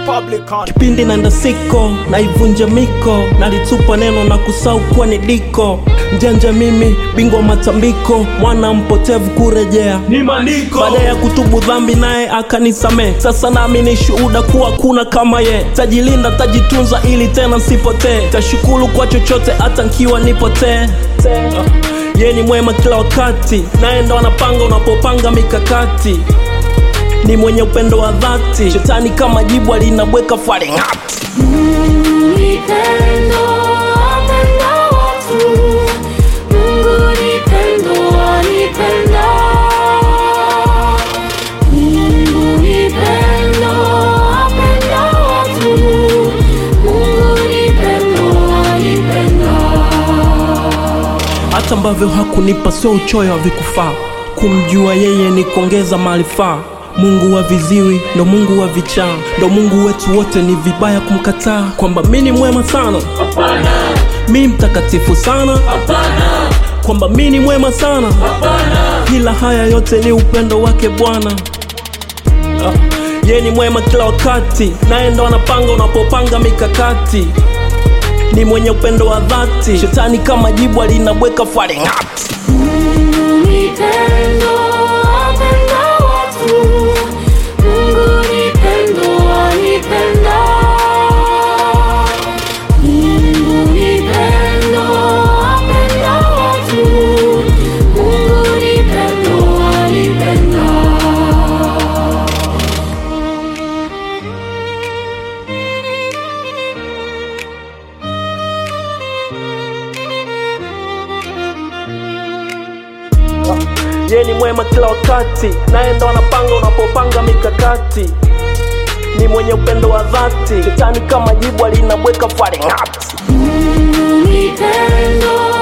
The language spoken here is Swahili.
Republican. kipindi naenda siko naivunja miko nalitupa neno na kusau kuwa ni diko mjanja mimi bingwa matambiko mwana mpotevu kurejea ni maandiko baada ya kutubu dhambi naye akanisamee sasa nami ni shuhuda kuwa kuna kama ye tajilinda tajitunza ili tena sipotee tashukuru kwa chochote hata nkiwa nipotee Uh, ye ni mwema kila wakati naye ndo anapanga unapopanga mikakati ni mwenye upendo wa dhati shetani kama jibu alinabweka faringati Mungu ni pendo, apenda watu. Mungu ni pendo, anipenda. Mungu ni pendo, apenda watu. Mungu ni pendo, anipenda. hata ambavyo hakunipa sio uchoyo wa vikufaa kumjua yeye ni kuongeza maarifa mungu wa viziwi ndo mungu wa vichaa ndo mungu wetu wote ni vibaya kumkataa kwamba mi ni mwema sana mi mtakatifu sana kwamba mi ni mwema sana ila haya yote ni upendo wake bwana Ah, ye ni mwema kila wakati naye ndo anapanga unapopanga mikakati ni mwenye upendo wa dhati shetani kama jibu alinabweka faringati Mungu ni pendo, apenda watu. Mungu ni pendo, anipenda. Mungu ni pendo, apenda watu. Mungu ni pendo, anipenda. ye ni mwema kila wakati naye ndo anapanga unapopanga mikakati ni mwenye upendo wa dhati shetani kama jibu alinabweka faringati Mungu ni pendo,